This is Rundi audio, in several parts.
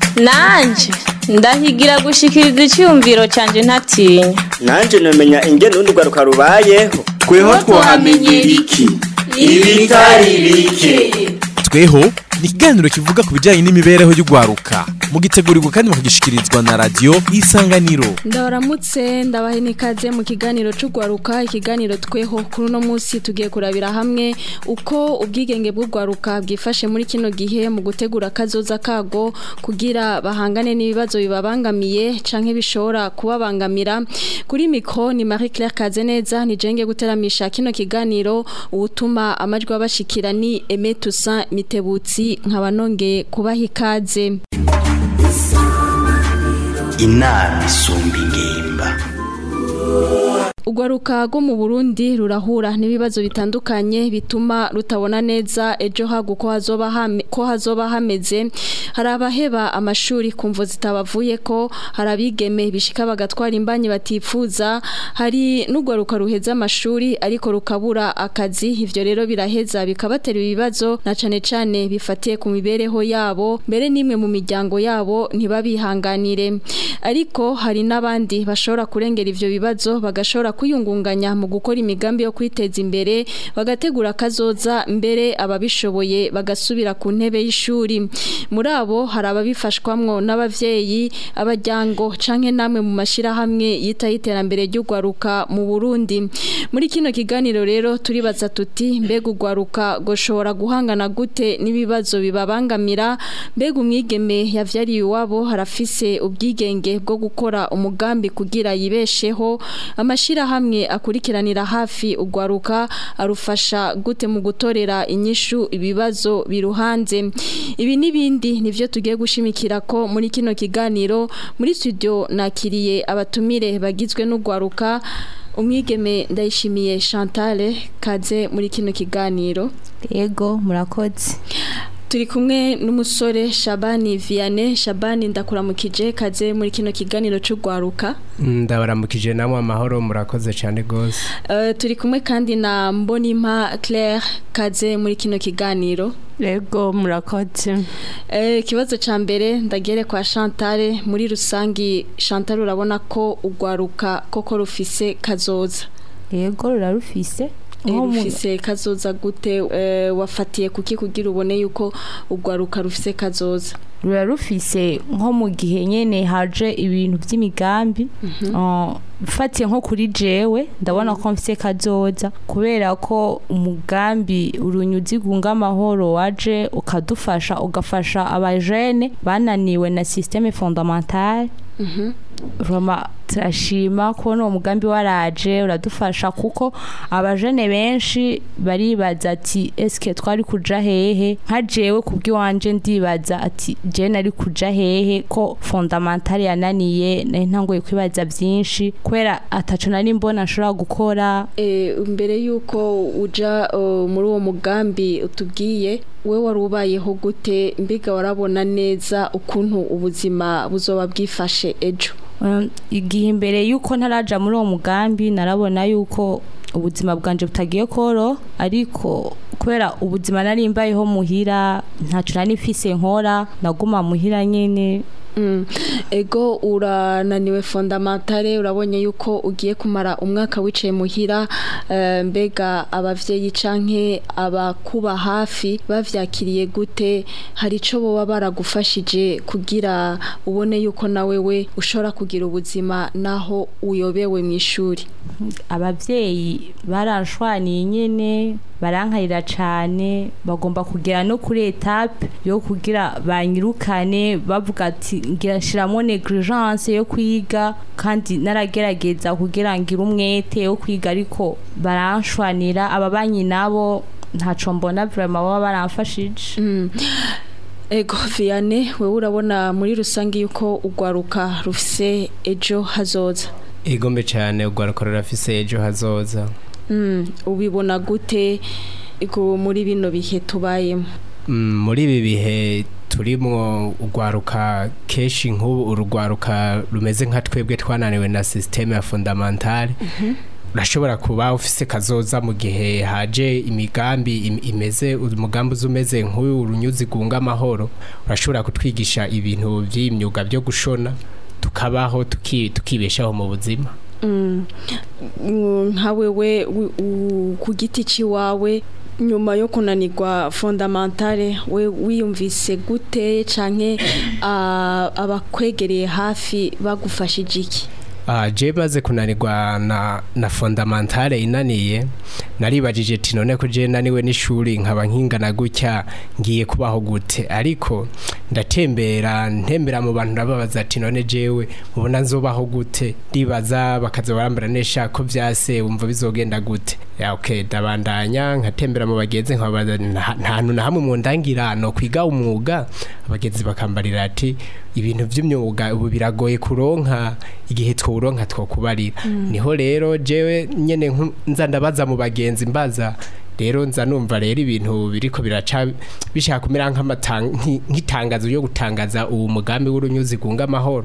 nanje ndahigira gushikiriza icyumviro cyanjye ntatinya nanje nomenya ingene urundi rwaruka rubayeho tweho twahamenyera iki ibitari bike tweho ni ikiganiro kivuga ku bijyanye n'imibereho y'urwaruka mugitegurirwa kandi mukagishikirizwa na radiyo isanganiro ndabaramutse ndabahe n'ikaze mu kiganiro cy'urwaruka ikiganiro tweho kuri uno munsi tugiye kurabira hamwe uko ubwigenge bw'urwaruka bwifashe muri kino gihe mu gutegura akazoza kago kugira bahangane n'ibibazo bibabangamiye canke bishobora kubabangamira kuri mikro ni Marie Claire Kazeneza ni jenge guteramisha kino kiganiro ubutuma amajwi abashikira ni Aimé Toussaint Mitebutsi nkaba nongeye kubaha ikaze inama isumba ingimba Ugwaruka rwo mu Burundi rurahura n'ibibazo bitandukanye bituma rutabona neza ejo hagu ko hazoba hame, ko hazoba hameze hari abaheba amashuri kumvo zitabavuye ko hari abigeme bishika bagatwara imbanyi batifuza hari n'ugwaruka ruheza amashuri ariko rukabura akazi ivyo rero biraheza bikabatera ibibazo na cane cane bifatiye ku mibereho yabo mbere nimwe mu miryango yabo ntibabihanganire ariko hari n'abandi bashobora kurengera ivyo bibazo bagashobora kwiyungunganya mu gukora imigambi yo kwiteza imbere bagategura kazoza mbere ababishoboye bagasubira ku ntebe y'ishuri muri abo hari ababifashwamwo n'abavyeyi abajyango canke namwe mu mashirahamwe yitaho iterambere ry'ugwaruka mu Burundi muri kino kiganiro rero turibaza tuti mbega ugwaruka goshobora guhangana gute n'ibibazo bibabangamira mbega umwigeme yavyariye iwabo harafise ubwigenge bwo gukora umugambi kugira yibesheho amashira hamwe akurikiranira hafi ugwaruka arufasha gute mu gutorera inyishu ibibazo biruhanze ibi nibindi nivyo tugiye gushimikira ko muri kino kiganiro muri studio nakiriye abatumire bagizwe n'ugwaruka umwigeme ndayishimiye Chantal kaze muri kino kiganiro yego murakoze turi kumwe n'umusore Shabani Vianney Shabani ndakuramukije kaze muri kino kiganiro cy'ugwaruka ndabaramukije namwe amahoro murakoze cyane gose uh, turi kumwe kandi na Mbonimpa Claire kaze muri kino kiganiro yego murakoze ikibazo cya mbere ndagere kwa Chantal muri rusangi Chantal urabona ko ugwaruka koko rufise kazoza yego rurarufise rufise kazoza gute wafatiye kuki kugira ubone yuko ugwaruka rufise kazoza rura rufise nko mu gihe nyene haje ibintu by'imigambi ufatiye nko kuri jewe ndabona ko mfise kazoza kubera ko umugambi urunyuzi gunga amahoro waje ukadufasha ugafasha abajene bananiwe na systeme fondamentale Roma turashima kubona uwo mugambi waraje uradufasha kuko abajene benshi baribaza ati eske twari kuja hehe nka jewe kubw'iwanje ndibaza ati je nari kuja hehe ko fondamentale yananiye nari ntangoye kwibaza byinshi kubera ataco nari mbona nshobora gukora e, mbere yuko uja uh, muri uwo mugambi utubwiye we wari ubayeho gute mbiga warabona neza ukuntu ubuzima buzoba bwifashe ejo igihe imbere yuko ntaraja muri uwo mugambi narabona yuko ubuzima bwanje butagiye koro ariko kubera ubuzima nari mbayeho muhira ntacyo nari mfise nkora naguma muhira nyine ego urananiwe fondamentale urabonye yuko ugiye kumara umwaka wicaye muhira mbega abavyeyi canke abakuba hafi bavyakiriye gute hari ico boba baragufashije kugira ubone yuko nawe we ushobora kugira ubuzima naho uyobewe mu ishuri abavyeyi baranshwaniye nyene barankarira cyane bagomba kugera no kuri etape yo kugira banyirukane bavuga ati ngira nshiramo negligence yo kwiga kandi naragerageza kugira ngire umwete wo kwiga ariko baranshwanira ababanyi nabo ntaco mbona vraiment baba baramfashije mm. Ego Vianney wewe urabona muri rusangi yuko ugwaruka rufise ejo hazoza igombe cyane ugwaruka rurafise ejo hazoza ubibona gute muri bino bihe tubayemo muri ibi bihe turimo urwaruka kenshi nk'ubu urugwaruka rumeze nka twebwe twananiwe na sisiteme ya fondamentale urashobora kuba ufise kazoza mu gihe haje imigambi im- imeze umugambi uza umeze nk'uyu urunyuzi gunga amahoro urashobora kutwigisha ibintu by'imyuga byo gushona tukabaho tuki- tukibeshaho mu buzima Mm, nka wewe wi- u- ku giti ciwawe nyuma yo kunanirwa fondamentale we wiyumvise gute canke ah, abakwegereye hafi bagufashije iki Ah, je maze kunanirwa na, na fondamentale inaniye naribajije ati none ko je naniwe n'ishuri nkaba nkingana gutya ngiye kubaho gute ariko ndatembera ntembera mu bantu ndababaza ati none jewe mubona nzobaho gute ndibaza bakaza barambara nesha ko vyase wumva bizogenda gute ya okay ndabandanya nkatembera mu bagenzi nkabaza nta nta hantu na hamwe mu ndangira no kwiga umwuga abagenzi bakambarira ati ibintu by'imyuga ubu biragoye kuronka igihe twuronka twokubarira niho rero jewe nyene nku- nza ndabaza mu bagenzi mbaza rero nza numva rero ibintu biriko biraca bishaka kumera nk'amatang- nki- nk'itangazo yo gutangaza uwo mugambi w'urunyuzi gunga amahoro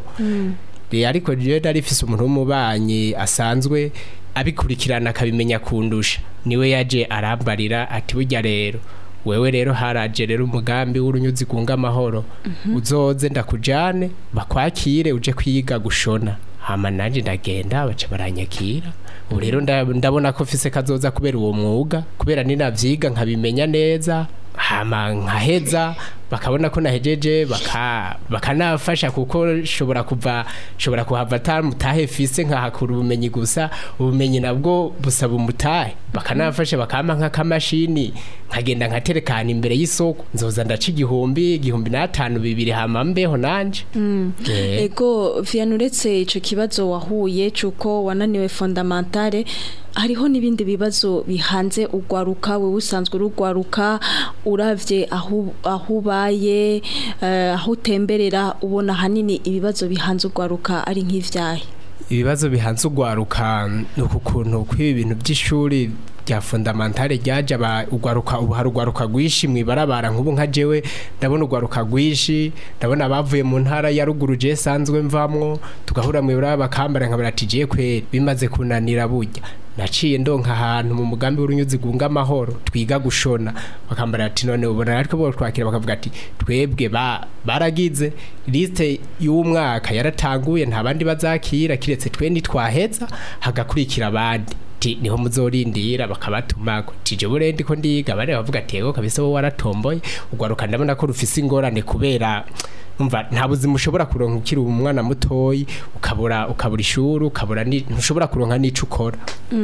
Eh, ariko jewe nari mfise umuntu w'umubanyi asanzwe abikurikirana akabimenya kundusha niwe yaje arambarira ati burya rero wewe rero haraje rero umugambi w'urunyuzi gunga amahoro uzoze ndakujane bakwakire uje kwiga gushona hama nanje ndagenda baca baranyakira ubu rero nda- ndabona ko mfise kazoza kubera uwo mwuga kubera ninavyiga nkabimenya neza hama nkaheza bakabona ko nahejeje baka bakanafasha kuko shobora kuva shobora kuhava atamutahe fise nkahakura ubumenyi gusa ubumenyi nabwo busaba umutahe bakanafasha bakampa nk'akamashini nkagenda nkaterekana imbere y'isoko nzoza ndaca igihumbi igihumbi n'atanu bibiri hama mbeho nanje Eh. ego viana uretse ico kibazo wahuye c'uko wananiwe fondamentale hariho n'ibindi bibazo bihanze urwaruka wewe usanzwe urugwaruka uravye aho aho ubaye eh, aho utemberera ubona hanini ibibazo bihanze urwaruka ari nk'ivyahe ibibazo bihanze urwaruka ni uku kuntu kw'ibi bintu by'ishuri rya fondamentale ryaje aba urwaruka ubu hari urwaruka rwinshi mwibarabara nk'ubu nka jewe ndabona urwaruka rwinshi ndabona abavuye mu ntara ya ruguru je sanzwe mvamwo tugahura mwibarabara bakambara nkabara ati je kweri bimaze kunanira burya naciye ndonka ahantu mu mugambi w'urunyuzi gunga amahoro twiga gushona bakambara ati none ubona ariko bo twakira bakavuga ati twebwe ba baragize liste y'umwaka yaratanguye nta bandi bazakira kiretse twe nitwaheza hagakurikira abandi ti niho muzorindira bakabatuma tije burendi ko ndiga bari bavuga ati yego kabisa wowe waratomboye ugwaruka ndabona ko rufise ingorane kubera umva nta buzima ushobora kuronka ukiri umwana mutoyi ukabura ukabura ishuri ukabura ni- ntushobora kuronka n'ico ukora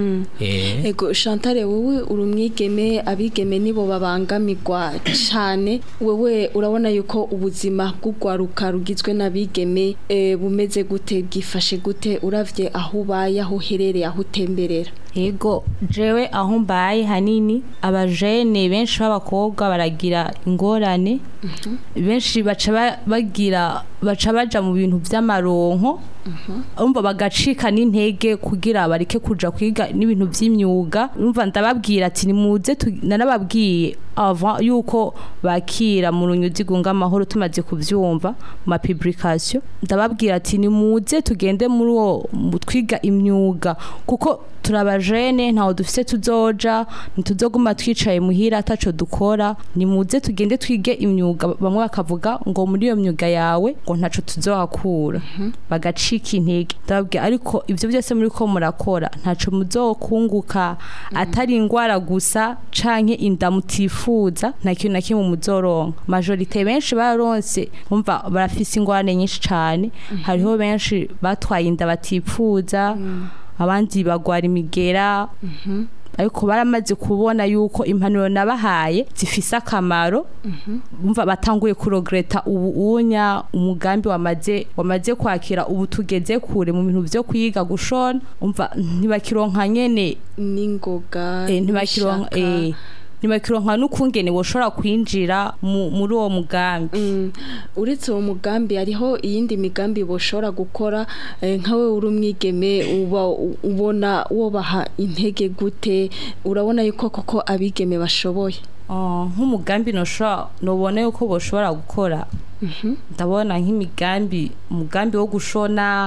eh ego Chantal wowe uri umwigeme abigeme nibo babangamirwa cyane wewe urabona yuko ubuzima bw'urwaruka rugizwe n'abigeme eh, bumeze gute bwifashe gute uravye aho ubaye aho uherereye aho utemberera Ego jewe aho mbaye hanini abajene benshi b'abakobwa baragira ingorane benshi baca ba- bagira baca baja mu bintu vy'amaronko umva bagacika n'intege kugira bareke kuja kwiga n'ibintu vy'imyuga umva ndababwira ati nimuze tu- nanababwiye avant yuko bakira mu runyuzi gunga amahoro tumaze kuvyumva mu ma publication ndababwira ati nimuze tugende muri uwo mu twiga imyuga kuko turabajene ntaho dufise tuzoja ntituzoguma twicaye muhira ataco dukora nimuze tugende twige imyuga bamwe bakavuga ngo muri iyo myuga yawe ngo ntaco tuzohakura bagacika intege ndababwira ariko ivyo byose muri ko murakora ntaco muzokunguka atari ingwara gusa canke inda mutifuza nta kintu na kimwe muzoronka majorite benshi baronse umva barafise ingorane nyinshi cane hariho benshi batwaye inda batifuza abandi bagwara imigera ariko baramaze kubona yuko impanuro nabahaye zifise akamaro umva batanguye kurogreta ubu unya umugambi wamaze wamaze kwakira ubu tugeze kure mu bintu vyo kwiga gushona umva ntibakironka nyene n'ingoga eh, ntibakironka n'ishaka. eh, ntibakironka n'ukungene boshobora kwinjira mu- muri uwo mugambi Mm, uretse uwo mugambi hariho iyindi migambi boshobora gukora eh, nkawe uri umwigeme uba u- ubona wobaha intege gute urabona yuko koko abigeme bashoboye Ah, nk'umugambi noshobora nobona yuko boshobora gukora ndabona nk'imigambi umugambi wo gushona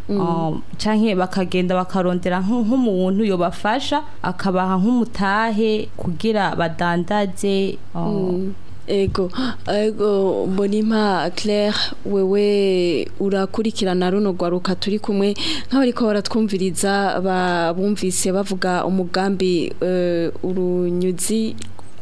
Um, canke bakagenda bakarondera nk- nk'umuntu yobafasha akabaha nk'umutahe kugira badandaze um, ego ego mbonimpa claire wewe urakurikirana runo rwaruka turi kumwe nk'abariko baratwumviriza ba- bumvise bavuga umugambi eh, urunyuzi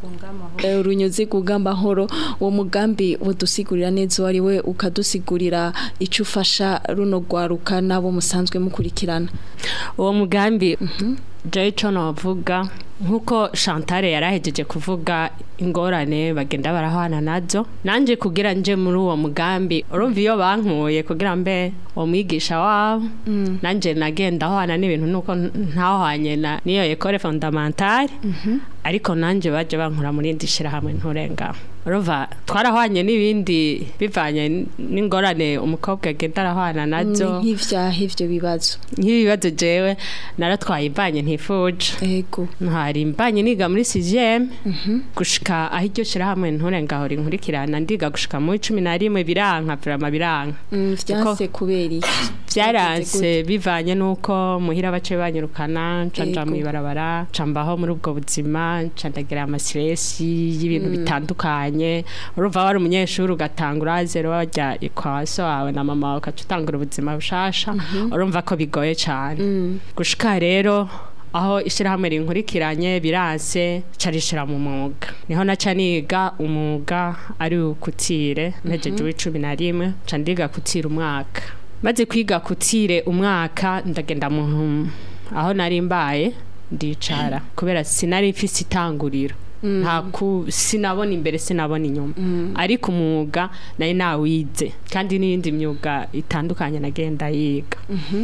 eh, urunyuzi kugamba horo uwo mugambi udusigurira neza uwo ari we ukadusigurira icyo ufasha runo rwaruka n'abo musanzwe mukurikirana uwo mugambi jewe ico novuga nk'uko Chantal yarahejeje kuvuga ingorane bagenda barahwana nazo nanje kugira nje muri uwo mugambi urumva iyo bankuye kugira mbe uwo mwigisha wabo nanje nagenda ahwana n'ibintu nuko ntahwanye na niyo ekole fondamentale ariko nanje baje bankura muri indi shirahamwe nturenga urumva twarahwanye n'ibindi bivanye n- n'ingorane umukobwa agenda arahwana nazo nk'ivyaha ivyo bibazo nk'ibibazo jewe naratwaye imbanye ntifuje ego ntari imbanye niga muri CGM gushika aho iryo shirahamwe nturenga aho rinkurikirana ndiga gushika muri cumi na rimwe biranka vrama biranka Mm, vyanse kubera iki vyaranse bivanye nuko muhira bace banyirukana nca nja Ego. mw'ibarabara nca mbaho muri ubwo buzima nca ndagira amasiresi y'ibintu bitandukanye urumva wari umunyeshuri ugatanga urazero wajya kwa so wawe na mama wawe ukaca utangura ubuzima bushasha urumva ko bigoye cane gushika rero aho ishyirahamwe rinkurikiranye biranse carishira mu mwuga niho naca niga umwuga ari ukutire ntegeje w'icumi na rimwe nca ndiga kutira umwaka maze kwiga kutire umwaka ndagenda mu aho nari mbaye ndicara kubera sinari mfise itanguriro nta ku sinabona imbere sinabona inyuma ariko umwuga nari nawize kandi n'iyindi myuga itandukanye nagenda yiga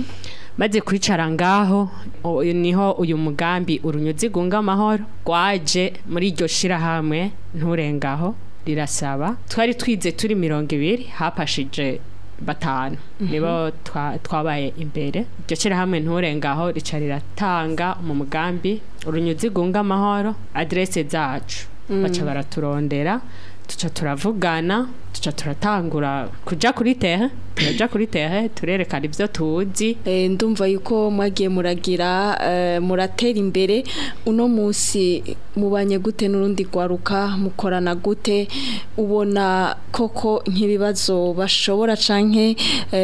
maze kwicara ngaho o- niho uyu mugambi urunyuzi gunga amahoro rwaje muri iryo shirahamwe nturengaho rirasaba twari twize turi mirongo ibiri hapashije batanu nibo twa- twabaye imbere iryo shirahamwe nturengaho rica riratanga mu mugambi urunyuzi gunga amahoro adrese zacu baca baraturondera tuca turavugana tuca turatangura kuja kuri tehe turaja kuri tehe turerekana ivyo tuzi Eh, ndumva yuko mwagiye muragira eh, muratera imbere uno munsi mubanye gute n'urundi rwaruka mukorana gute ubona koko nk'ibibazo bashobora canke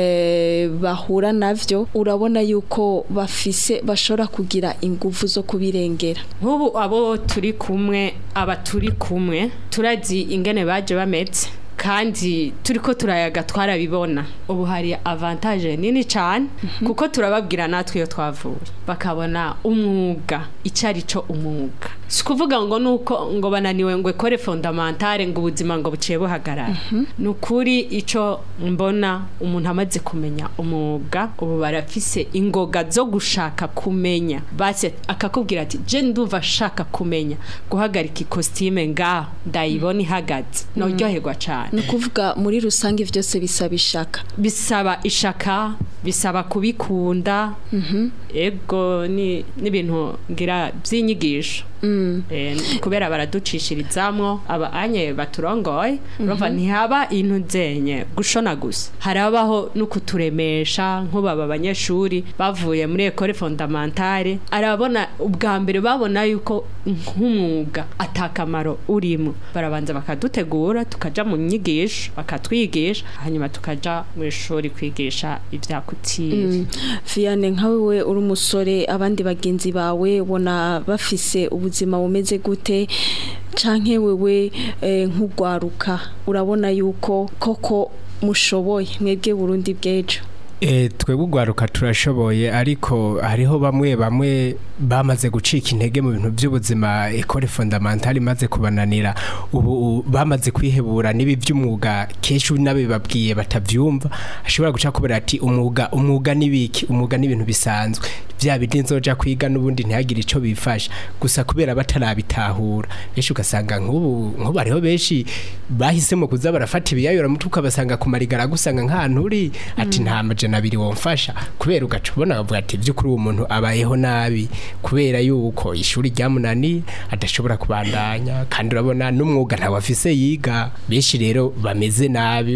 eh, bahura navyo urabona yuko bafise bashobora kugira ingufu zo kubirengera nk'ubu abo turi kumwe aba turi kumwe turazi ingene baje bameze kandi turiko turayaga twarabibona ubu hari avantage nini cyane kuko turababwira natwe iyo twavuye bakabona umwuga icyo ari cyo umwuga si ukuvuga ngo nuko ngo bananiwe ngo ekore fondamentale ngo ubuzima ngo buciye buhagarara ni ukuri icyo mbona umuntu amaze kumenya umwuga ubu barafise ingoga zo gushaka kumenya base akakubwira ati je ndumva ashaka kumenya guhagarika ikositime ngaho ndayibona ihagaze noryoherwa cyane ni ukuvuga muri rusange byose bisaba ishaka bisaba ishaka bisaba kubikunda ego ni n'ibintu ngira by'inyigisho Eh, kubera baraducishirizamwo aba anye baturongoye urumva ntihaba intu zenye gushona gusa harabaho no kuturemesha nk'ubaba abanyeshuri bavuye muri ekore fondamentale arabona ubwa mbere babona yuko nk'umwuga atakamaro urimo barabanza bakadutegura tukaja mu nyigisho bakatwigisha hanyuma tukaja mu ishuri kwigisha ivyakutire Vianney nkawe we uri umusore abandi bagenzi bawe ubona bafise ubuzima bumeze gute canke wewe eh, nk'ugwaruka urabona yuko koko mushoboye mwebwe Burundi bw'ejo E, twebwe ugwaruka turashoboye ariko hariho bamwe bamwe bamaze gucika intege mu bintu by'ubuzima ekore fondamentale imaze kubananira ubu u- bamaze kwihebura n'ibi by'umwuga kenshi n'abibabwiye batavyumva ashobora guca kubera ati umwuga umwuga nibiki umwuga n'ibintu bisanzwe bya bindi nzoja kwiga n'ubundi ntihagire ico bifasha gusa kubera batarabitahura benshi ugasanga nk'ubu nk'ubu hariho benshi bahisemo kuza barafata ibiyayura mutwe ukabasanga ku marigara gusanga nk'ahantu uri ati nta majana abiri womfasha kubera ugaca ubona bavuga ati by'ukuri uwo muntu abayeho nabi kubera yuko ishuri ryamunaniye adashobora kubandanya kandi urabona n'umwuga ntawe afise yiga benshi rero bameze nabi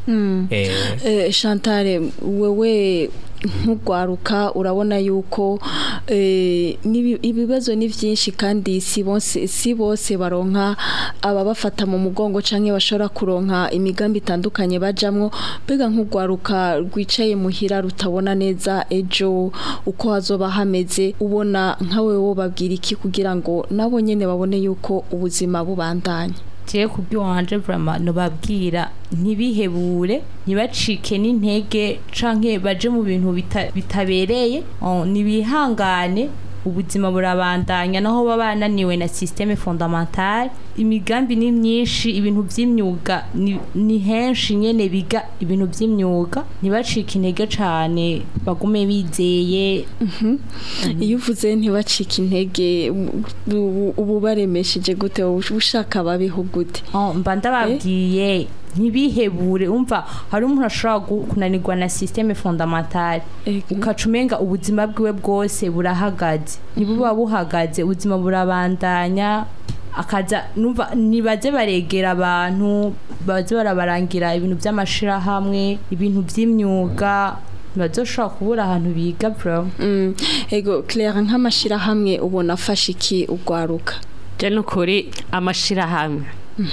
Eh, Eh, Chantal wewe nk'ugwaruka urabona yuko eh, n'ibi- ibibazo ni byinshi kandi si bose si bose baronka ababafata mu mugongo canke bashobora kuronka imigambi itandukanye bajamwo mbega nk'ugwaruka rwicaye muhira rutabona neza ejo uko hazoba hameze ubona nkawe wo babwira iki kugira ngo nabo nyene babone yuko ubuzima bubandanya jewe kubw'iwanje vraiment nobabwira ntibihebure ntibacike n'intege canke baje mu bintu bita- bitabereye Oh, nibihangane ubuzima burabandanya naho baba bananiwe na systeme fondamentale imigambi ni myinshi ibintu by'imyuga ni- ni henshi nyene biga ibintu by'imyuga ntibacike intege cane bagume bizeye iyo uvuze ntibacike intege ubu- ubu baremesheje gute wowe ushaka babiho gute Oh, mba ndababwiye ntibihebure umva hari umuntu ashobora gu- kunanirwa na systeme fondamentale ukaca umenga ubuzima bwiwe bwose burahagaze ntibuba buhagaze ubuzima burabandanya akaza numva nibaze baregera abantu baze barabarangira ibintu by'amashirahamwe ibintu by'imyuga ntibazoshobora kubura ahantu biga bro Mm, ego Claire nk'amashirahamwe ubona afasha iki ugwaruka je nukuri amashirahamwe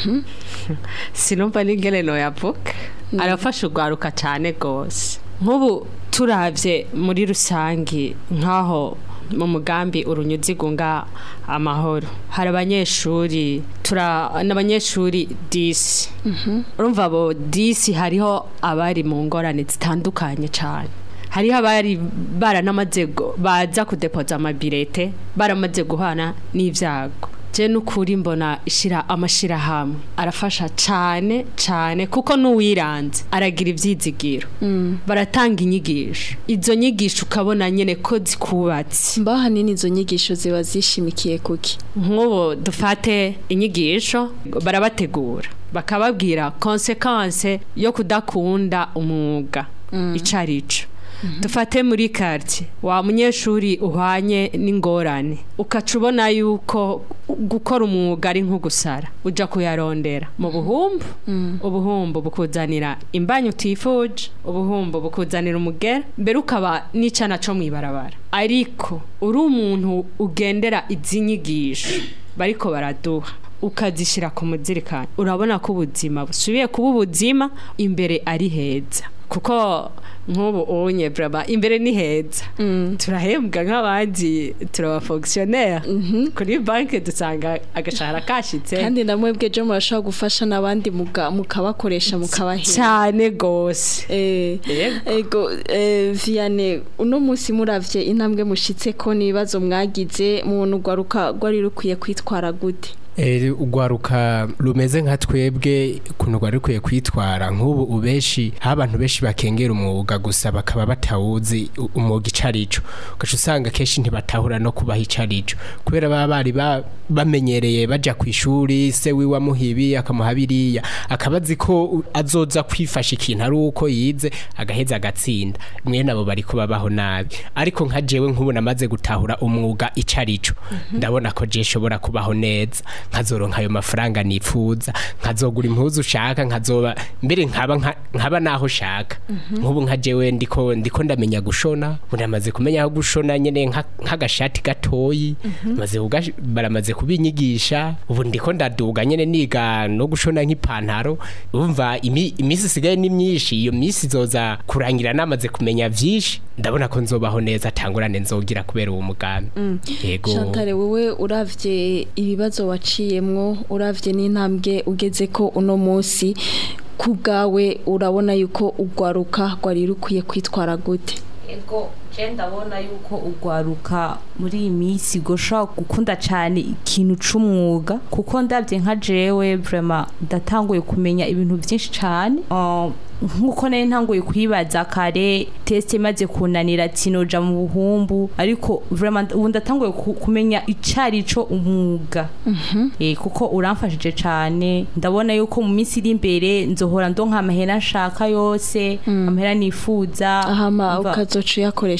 sinumva n'ingene noyavuga arafasha urwaruka cyane rwose nk'ubu turavye muri rusangi nk'aho mu mugambi urunyuzi gunga amahoro hari abanyeshuri tura n'abanyeshuri disi urumva abo disi hariho abari mu ngorane zitandukanye cyane hariho abari baranamaze gu- baza kudepoza amabirete baramaze guhana n'ibyago je n'ukuri mbona ishira amashirahamwe arafasha cane cane kuko n'uwiranze aragira ivyizigiro baratanga inyigisho izo nyigisho ukabona nyene ko zikubatse mba hanini izo nyigisho ziba zishimikiye kuki nk'ubu dufate inyigisho barabategura bakababwira konsekanse yo kudakunda umwuga ico arico dufate muri quartier wa munyeshuri uhwanye n'ingorane ukaca ubona yuko gukora umwuga ari nko gusara uja kuyarondera mu buhumbu ubuhumbu bukuzanira imbanyi utifuje ubuhumbu bukuzanira umugera mbere ukaba n'icana co mw'ibarabara ariko uri umuntu ugendera izi nyigisho bariko baraduha ukazishyira ku muzirikani urabona ko ubuzima busubiye kuba ubuzima imbere ari heza kuko nk'ubu unye braba imbere ni heza turahembwa nk'abandi turabafonctionnaire kuri banki dusanga agashahara kashitse kandi namwe bwejo murashobora gufasha n'abandi muga- mukabakoresha mukabahera cyane gose Eh, Yego. ego eh, Vianney uno munsi muravye intambwe mushitse ko nibazo mwagize mu rwaruka rwari rukwiye kwitwara gute Eh, urwaruka rumeze nka twebwe ukuntu rwari rukwiye kwitwara nk'ubu ubeshi aho abantu benshi bakengera umwuga gusa bakaba batawuzi u- umwuga ico arico ugaca usanga kenshi ntibatahura no kubaha ico arico kubera baba bari ba- bamenyereye baja ku ishuri se wiwe amuha ibi akamuha biriya akaba azi ko u- azoza kwifasha ikintu ari uko yize agaheza agatsinda mwe nabo bari kubabaho nabi ariko nka jewe nk'ubu namaze gutahura umwuga ico arico ndabona ko je shobora kubaho neza nkazoronka ayo mafaranga nifuza nkazogura impuzu ushaka nkazoba mbere nkaba nka- nkaba naho shaka nk'ubu nka jewe ndiko ndiko ndamenya gushona ubu namaze kumenya aho gushona nyene nka- nk'agashati gatoyi maze kugash- baramaze kubinyigisha ubu ndiko ndaduga nyene niga no gushona nk'ipantaro umva imi- imisi isigaye ni myinshi iyo misi izoza kurangira namaze kumenya vyinshi ndabona ko nzobaho neza atangurane nzogira kubera uwo mugambi yego Chantal wewe uravye ibibazo waciyemwo uravye n'intambwe ugeze ko uno munsi ku bwawe urabona yuko urwaruka rwari rukwiye kwitwara gute ego je ndabona yuko ugwaruka muri iyi minsi goshobora gukunda cyane ikintu c'umwuga kuko ndabye nka jewe vraiment ndatanguye kumenya ibintu byinshi cyane Uh, nkuko nari ntanguye kwibaza kare test imaze kunanira ati noja mu buhumbu ariko vraiment ubu ndatanguye ku- kumenya icari co umwuga eh kuko uramfashije cyane ndabona yuko mu minsi iri imbere nzohora ndonka amahera nshaka yose amahera nifuza ahama Umva- ukazoca uyakoresha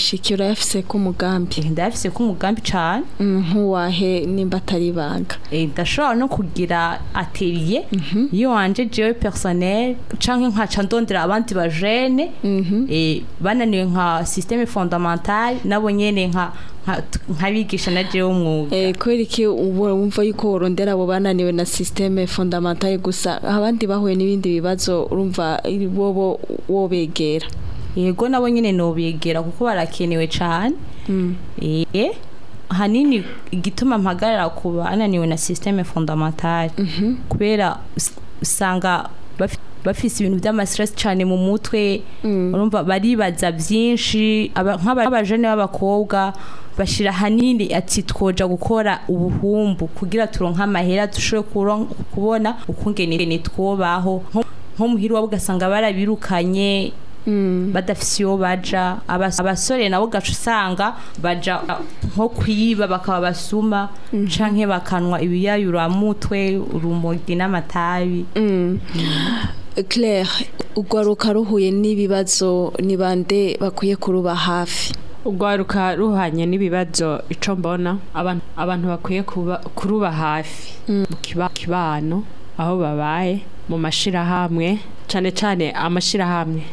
shiki urayafise ko umugambi ndayafise ko umugambi cane nkuwahe nimba atari ibanga Eh, ndashobora no kugira atelier iyo wanje jewe personnel canke nkaca ndondera abandi bajene eh, bananiwe nka systeme fondamental nabo nyene nka nka- nkabigisha na jewe umwuga Eh, kubera iki ubu wumva yuko worondera abo bananiwe na systeme fondamentale gusa abandi bahuye n'ibindi bibazo urumva bobo wobegera yego nabo nyene nobegera kuko barakenewe cane eh hanini igituma mpagarara ku bananiwe na systeme fondamental kubera us- usanga bafi- bafise ibintu by'amastress cyane mu mutwe urumva baribaza byinshi aba- nk'aba- nk'abajene b'abakobwa bashira hanini ati twoja gukora ubuhumbu kugira turonke amahera dushobore kuron- kubona ukungene twobaho nko nko muhira wabo ugasanga barabirukanye badafise iyo baja Abas- abasore nabo gaca usanga baja uh, nko kwiba bakaba basuma canke bakanwa ibiyayuramutwe urumogi n'amatabi Claire ugwaruka ruhuye n'ibibazo ni bande bakwiye kuruba hafi urwaruka ruhanye n'ibibazo ico mbona abantu abantu bakwiye kuba kuruba hafi mu kiba- kibano aho babaye mu mashirahamwe cane cane amashirahamwe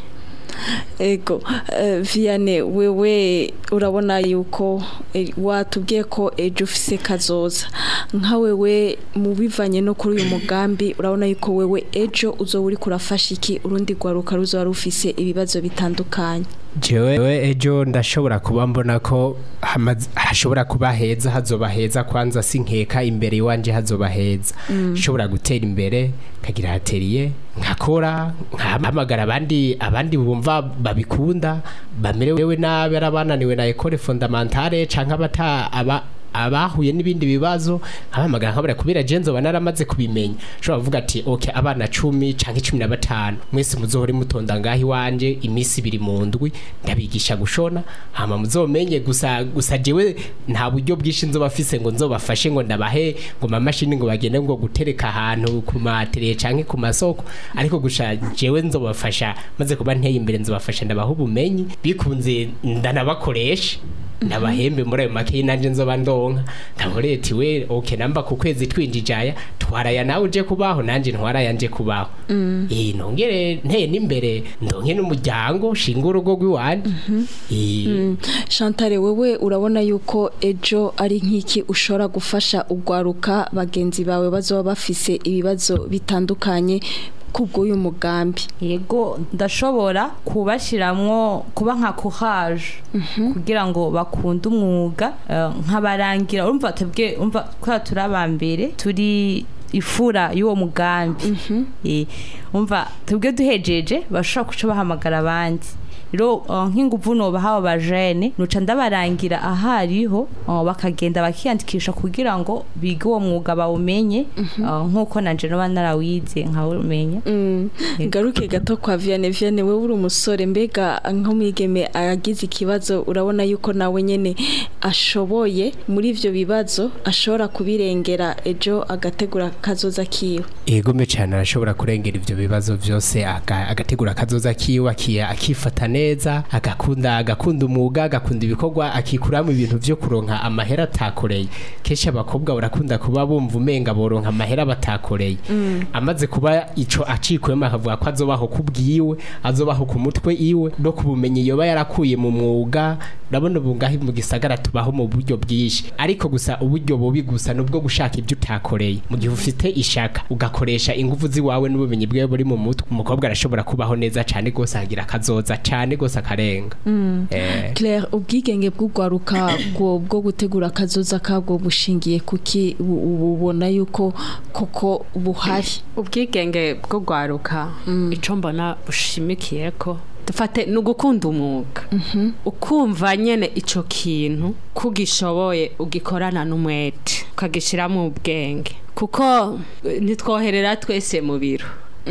ego eh, Vianney wewe urabona yuko eh, watubwiye ko ejo ufise kazoza nka wewe mu bivanye no kuri uyu mugambi urabona yuko wewe ejo uzoba uri kurafasha iki urundi rwaruka ruzoba rufise ibibazo bitandukanye jewe ejo ndashobora kuba mbona ko hamaze- hashobora kuba heza hazoba heza kwanza sinkeka imbere iwanje hazoba heza nshobora gutera imbere nkagira hateriye nkakora nkahamagara abandi abandi bumva babikunda bamerewe nabi ari abananiwe na ekole fondamentale canke abata aba abahuye n'ibindi bibazo abahamagara nkabura kubera je nzoba naramaze kubimenya ushobora kuvuga ati okay abana cumi canke cumi na batanu mwese muzohore mutonda ngaho iwanje iminsi ibiri mu ndwi ndabigisha gushona hama muzomenye gusa gusa jewe nta buryo bwinshi nzoba afise ngo nzobafashe ngo ndabahe ngo mamashini ngo bagende ngo gutereka ahantu ku matere canke ku masoko ariko gusha jewe nzobafasha maze kuba nteye imbere nzobafasha ndabaha ubumenyi bikunze ndanabakoresha ndabahembe muri ayo makeyi nanje nzoba ndonka ndabore ati we okay namba ku kwezi twinjije aya twaraya nawe uje kubaho nanje ntwaraya nje kubaho eh nongere nteye n'imbere ndonke n'umuryango shinga urugo rw'iwanje eh Chantal wewe urabona yuko ejo ari nk'iki ushobora gufasha ugwaruka bagenzi bawe bazoba bafise ibibazo bitandukanye kubw'uyu mugambi yego ndashobora kubashiramwo kuba nka courage kugira ngo bakunde umwuga eh, nkabarangira urumva tubwe umva kwa turi abambere turi ifura y'uwo mugambi Eh, umva tubwe duhejeje bashobora kuca bahamagara abandi rero eh, nk'inguvu nobaha abo bajene nuca ndabarangira ahariho eh, bakagenda bakiyandikisha kugira ngo bige uwo mwuga bawumenye eh, nk'uko nanje noba narawize nkawumenya ngaruke gato kwa Vianney Vianney wewe uri umusore mbega nk'umwigeme agize ikibazo urabona yuko nawe nyene ashoboye muri ivyo bibazo ashobora kubirengera ejo agategura kazoza kiwe Egome cyane arashobora kurengera ivyo bibazo vyose aga- agategura akazoza kiwe akiya akifata neza agakunda agakunda umwuga agakunda ibikorwa akikuramo ibintu vyo kuronka amahera atakoreye kenshi abakobwa barakunda kuba bumva umenga boronka amahera batakoreye amaze kuba ico acikuyemo akavuga ko azobaho kubwiwe azobaho ku mutwe iwe no kubumenyi yoba yarakuye mu mwuga urabona ubu ngaho mu gisagara tubaho mu buryo bwinshi ariko gusa uburyo bubi gusa nubwo gushaka ibyo utakoreye mu gihe ufite ishaka ugakoresha ingufu ziwawe n'ubumenyi bwawe buri mu mutwe umukobwa arashobora kubaho neza cyane rwose agira akazoza cyane rwose akarenga Eh, Claire ubwigenge bw'ugwaruka bwo bwo gutegura akazoza kabwo bushingiye kuki bu- bu- ubona yuko koko buhari ubwigenge bwo gwaruka ico mbona bushimikiye ko dufate ni ugukunda umwuga ukumva nyene ico kintu kugishoboye ugikorana n'umwete ukagishiramo ubwenge kuko eh, ntitwoherera twese mu biro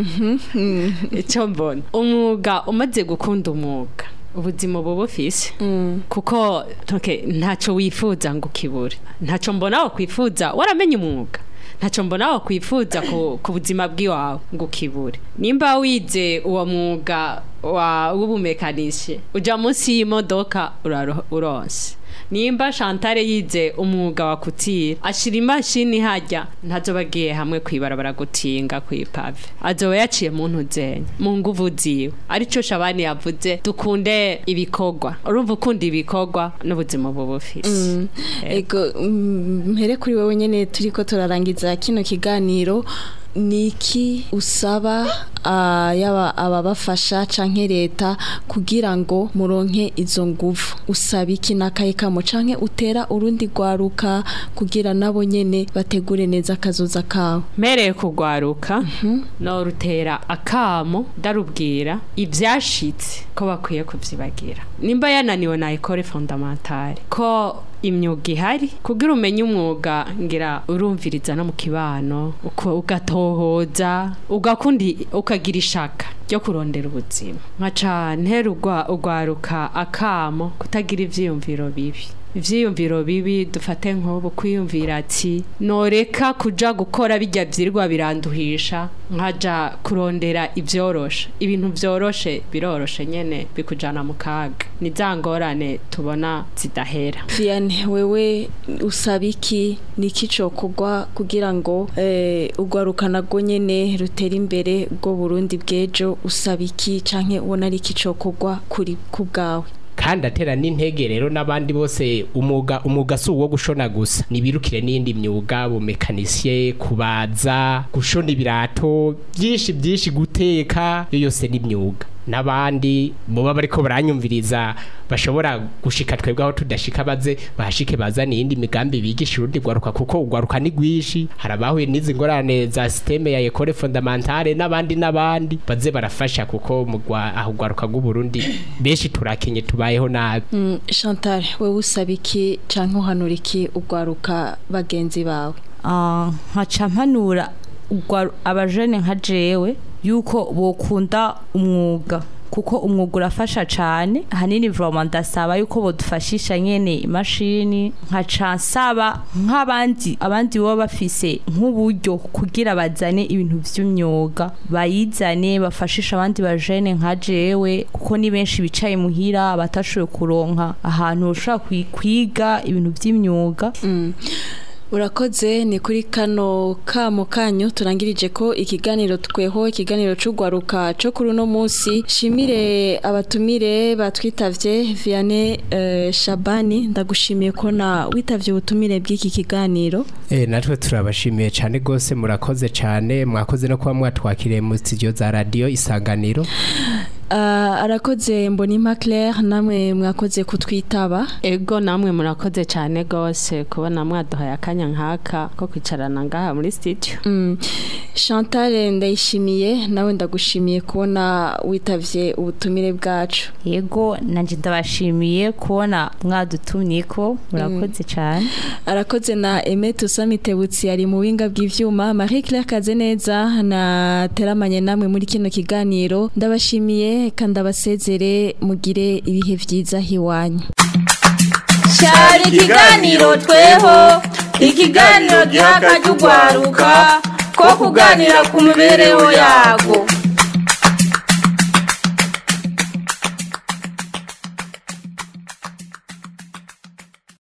icyo mbona umwuga umaze gukunda umwuga ubuzima buba bufise kuko toke ntacyo wifuza ngo ukibure ntacyo mbona wakwifuza waramenye umwuga ntacyo mbona wakwifuza ku, ku buzima bw'iwawe ngo ukibure nimba wize uwo mwuga wa w'ubumekanishe uja munsi y'imodoka uraro- uronse nimba Chantal yize umwuga wa kutira ashira imashini hajya ntazoba agiye hamwe kwibarabara gutinga kwipave azoba yaciye mu ntuzenya mu nguvu ziwe arico shabani yavuze dukunde ibikorwa urumva ukunda ibikorwa n'ubuzima buba bufise ego mm, mpere kuri wowe nyene turiko turarangiza kino kiganiro niki usaba ah, yaba ababafasha canke leta kugira ngo muronke izo nguvu usaba iki nakaye kamo canke utera urundi rwaruka kugira nabo nyene bategure neza akazoza kawe mpereye kugwaruka no rutera akamo ndarubwira ibyashitse ko bakwiye kubyibagira nimba yananiwe na ekore fondamentale ko imyuga ihari kugira umenye umwuga ngira urumviriza no mu kibano uko- ugatohoza ugakundi ukagira ishaka ryo kurondera ubuzima nkaca nterugwa ugwaruka akamo kutagira ivyiyumviro bibi ivyiyumviro bibi dufate nk'ubu kwiyumvira ati noreka kuja gukora bijya vyirwa biranduhisha nkaja kurondera ivyoroshe ibintu vyoroshe biroroshe nyene bikujana mu kaga ni za ngorane tubona zidahera Vianney wewe usaba iki niki cokorwa kugira ngo eh, urwaruka narwo nyene rutera imbere ubwo Burundi bw'ejo usaba iki canke ubona ari iki cokorwa kuri ku bwawe kandi atera n'intege rero n'abandi bose umwuga umwuga si uwo gushona gusa nibirukire n'indi myuga bumekanisiye kubaza gushona ibirato byinshi byinshi guteka yo yose ni imyuga n'abandi muba bariko baranyumviriza bashobora gushika twebwe aho tudashika baze bahashike bazana iyindi migambi bigisha urundi rwaruka kuko urwaruka ni rwinshi hari abahuye n'izi ngorane za systeme ya ekole fondamentale n'abandi n'abandi baze barafasha kuko mu Rwa- aho urwaruka rw'uburundi benshi turakenye tubayeho nabi Mm, Chantal wewe usaba iki canke uhanura iki urwaruka bagenzi bawe Ah, nkaca mpanura ugwa- abajene nka jewe yuko bokunda umwuga kuko umwuga urafasha cyane ahanini voma ndasaba yuko bodufashisha nyene imashini nkaca nsaba nk'abandi abandi baba bafise nk'uburyo kugira bazane ibintu vy'imyuga bayizane bafashisha abandi bajene nka jewe kuko ni benshi bicaye muhira batashoboye kuronka ahantu ushobora kwi- kwiga ibintu vy'imyuga urakoze ni kuri kano kamo kanyu turangirije ko ikiganiro tweho ikiganiro c'urwaruka co kuri uno munsi shimire abatumire batwitavye Vianney eh, Shabani ndagushimiye ko na witavye ubutumire bw'iki kiganiro Eh natwe turabashimiye cyane gose murakoze cyane mwakoze no kuba mwatwakiriye mu studio za radio isanganiro Ah, arakoze mbonimpa Claire namwe mwakoze kutwitaba ego namwe murakoze cyane gose kubona mwaduhaye akanya nkaka ko kwicarana ngaha muri studio Mm. Chantal ndayishimiye nawe ndagushimiye kubona witavye ubutumire bwacu yego nanje ndabashimiye kubona mwadutumyeko murakoze cyane arakoze na Aimé Tusamitebutsi ari mu winga bw'ivyuma Marie Claire Kazeneza na teramanye namwe muri kino kiganiro ndabashimiye kandi abasezere mugire ibihe vyiza hiwanyu cyari ikiganiro tweho ikiganiro giha akajya ugwaruka ko kuganira ku mibereho yago